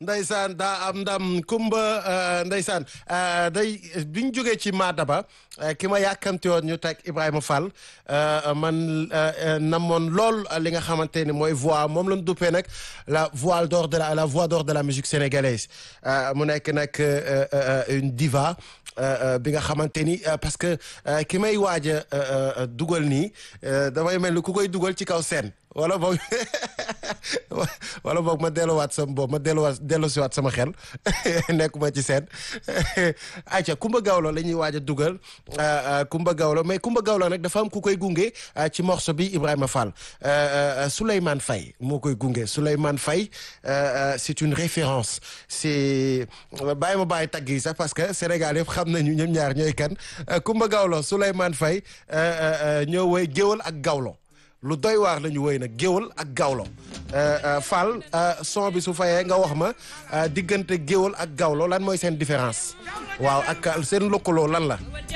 ndeysaan daa am ndam kumba ndeysaan day bi ñu jógee ci Madaba ki ma yàkkamti woon ñu teg Ibrahima Fall man namoon lool li nga xamante ni mooy voix moom la ñu duppee nag la voix d'or de la la voix d'or de la musique sénégalaise mu nekk nag une diva bi nga xamante ni parce que ki may waaj a dugal nii damay mel ni ku koy dugal ci kaw scène wala boog wala boog ma delluwaat sama boobu ma delluwaat dellusiwaat sama xel nekkuma ci seen ayca Kumba Gawlo la ñuy waaj a dugal Kumba Gawlo mais Kumba Gawlo nag dafa am ku koy gunge ci morceau bi Ibrahima Fall Souleymane Faye moo koy gunge Souleymane Faye c'est une référence c'est bàyyi ma bàyyi tagg yi sax parce que Sénégal yëpp xam nañu ñoom ñaar ñooy kan Kumba Gawlo Souleymane Faye ñoo woy géwal ak Gawlo lu doy waar la ñu woy nag géwal ak gawlo Fall son bi su fayee nga wax ma diggante géwal ak gawlo lan mooy seen différence waaw ak seen lëkkaloo lan la